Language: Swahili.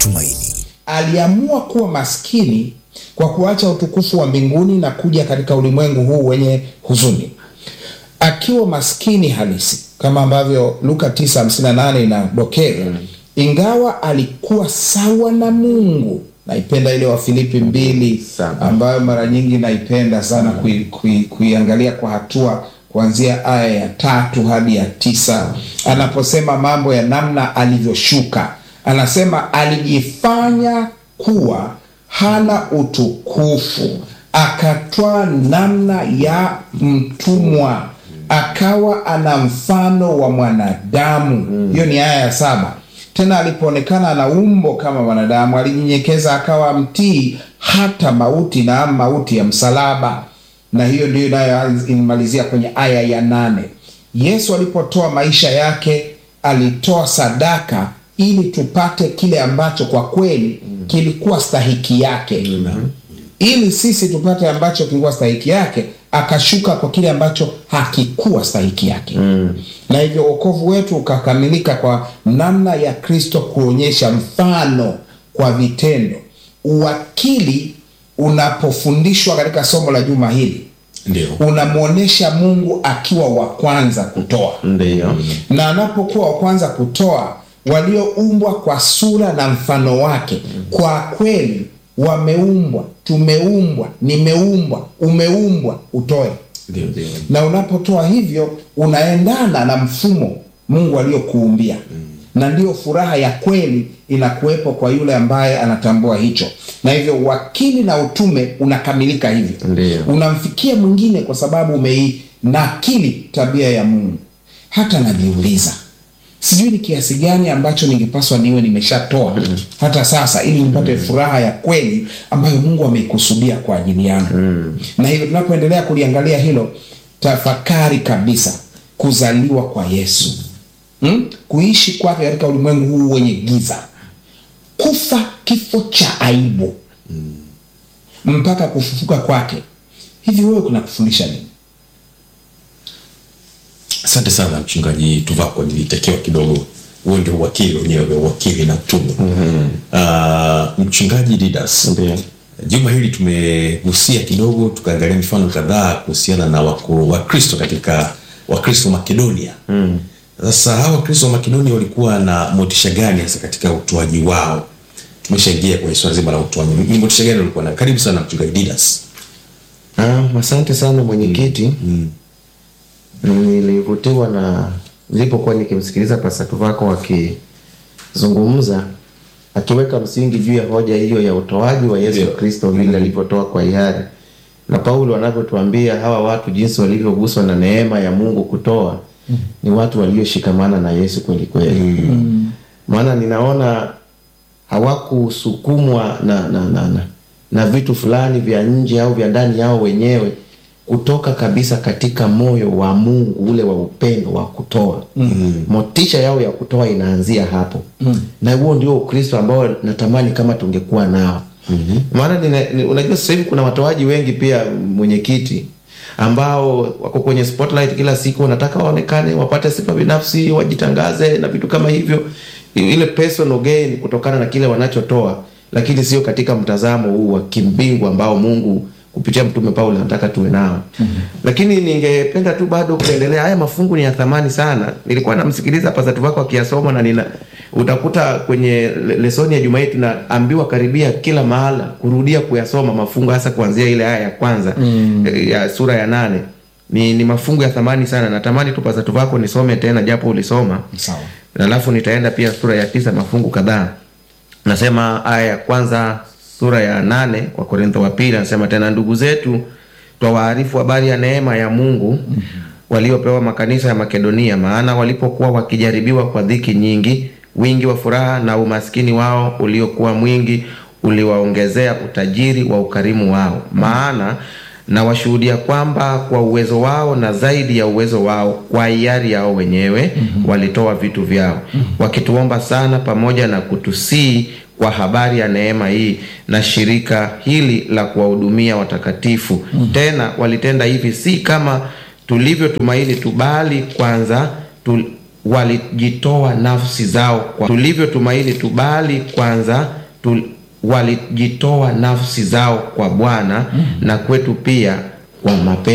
tumaini. aliamua kuwa maskini kwa kuacha utukufu wa mbinguni na kuja katika ulimwengu huu wenye huzuni akiwa maskini halisi kama ambavyo luka 958 inadokeza ingawa alikuwa sawa na mungu naipenda ile wa filipi mbili Saba. ambayo mara nyingi naipenda sana kui, kui, kuiangalia kwa hatua kuanzia aya ya tatu hadi ya tisa anaposema mambo ya namna alivyoshuka anasema alijifanya kuwa hana utukufu akatwaa namna ya mtumwa akawa ana mfano wa mwanadamu hiyo ni aya ya saba tena alipoonekana ana umbo kama mwanadamu alijinyenyekeza akawa mtii hata mauti na mauti ya msalaba na hiyo ndio inayoimalizia kwenye aya ya nane yesu alipotoa maisha yake alitoa sadaka ili tupate kile ambacho kwa kweli kilikuwa stahiki yake ili sisi tupate ambacho kilikuwa stahiki yake akashuka kwa kile ambacho hakikuwa stahiki yake mm. na hivyo uokovu wetu ukakamilika kwa namna ya kristo kuonyesha mfano kwa vitendo uwakili unapofundishwa katika somo la juma hili ndio unamwonyesha mungu akiwa wa kwanza kutoa Ndiyo. na anapokuwa wa kwanza kutoa walioumbwa kwa sura na mfano wake kwa kweli wameumbwa tumeumbwa nimeumbwa umeumbwa utoe ndio ndio na unapotoa hivyo unaendana na mfumo mungu aliyokuumbia na ndiyo furaha ya kweli inakuwepo kwa yule ambaye anatambua hicho na hivyo wakili na utume unakamilika hivyo Ndiyo. unamfikia mwingine kwa sababu umeinakili tabia ya mungu hata najiuliza sijui ni kiasi gani ambacho ningepaswa niwe nimeshatoa hata sasa ili nipate furaha ya kweli ambayo mungu ameikusudia kwa ajili yangu na hivyo tunapoendelea kuliangalia hilo tafakari kabisa kuzaliwa kwa yesu hmm? kuishi kwake katika ulimwengu huu wenye giza kufa kifo cha aibu mpaka kufufuka kwake hivi wewe kuna kufundisha nini asante sana mchungaji tuvako nilitakiwa kidogo huo ndio uwakili wenyewe vya uwakili na utume mm-hmm. mchungaji didas Ndiyo. juma hili tumegusia kidogo tukaangalia mifano kadhaa kuhusiana na wako- wakristo katika wakristo makedonia sasa hawa wakristo wa makedonia walikuwa na motisha gani hasa katika utoaji wao tumeshaingia kwenye swala zima la utoaji ni motisha gani walikuwa nayo karibu sana mchungaji didas Ah, asante sana mwenyekiti mm. nilivutiwa na nilipokuwa nikimsikiliza pasatu wako akizungumza akiweka msingi juu ya hoja hiyo ya utoaji wa yesu Ndio. kristo vile alivyotoa kwa hiari na paulo anavyotuambia hawa watu jinsi walivyoguswa na neema ya mungu kutoa ni watu walioshikamana na yesu kweli kweli maana ninaona hawakusukumwa na, na, na, na, na vitu fulani vya nje au vya ndani yao wenyewe kutoka kabisa katika moyo wa mungu ule wa upendo wa kutoa mm-hmm. motisha yao ya kutoa inaanzia hapo mm-hmm. na huo ndio ukristo ambao natamani kama tungekuwa nao mm-hmm. maana nina- ni- unajua sasa hivi kuna watoaji wengi pia mwenyekiti ambao wako kwenye spotlight kila siku wanataka waonekane wapate sifa binafsi wajitangaze na vitu kama hivyo I- ile personal gain kutokana na kile wanachotoa lakini sio katika mtazamo huu wa kimbingu ambao mungu kupitia mtume paulo anataka tuwe nao mm-hmm. lakini ningependa tu bado kuendelea haya mafungu ni ya thamani sana nilikuwa namsikiliza pasatu wako akiyasoma na nina utakuta kwenye le- lesoni ya juma hii tunaambiwa karibia kila mahala kurudia kuyasoma mafungu hasa kuanzia ile aya ya kwanza mm. ya sura ya nane ni, ni mafungu ya thamani sana natamani tu pasatu wako nisome tena japo ulisoma sawa na alafu nitaenda pia sura ya tisa mafungu kadhaa nasema aya ya kwanza sura ya nane kwa korintho wa pili anasema tena ndugu zetu twawaarifu habari ya neema ya mungu waliopewa makanisa ya makedonia maana walipokuwa wakijaribiwa kwa dhiki nyingi wingi wa furaha na umaskini wao uliokuwa mwingi uliwaongezea utajiri wa ukarimu wao maana na washuhudia kwamba kwa uwezo wao na zaidi ya uwezo wao kwa hiari yao wenyewe mm-hmm. walitoa vitu vyao mm-hmm. wakituomba sana pamoja na kutusii kwa habari ya neema hii na shirika hili la kuwahudumia watakatifu mm-hmm. tena walitenda hivi si kama tulivyotumaini tu bali kwanza tu, walijitoa nafsi zao kwa tulivyotumaini tu, bali kwanza tu, walijitoa nafsi zao kwa Bwana na kwetu pia kwa mapenzi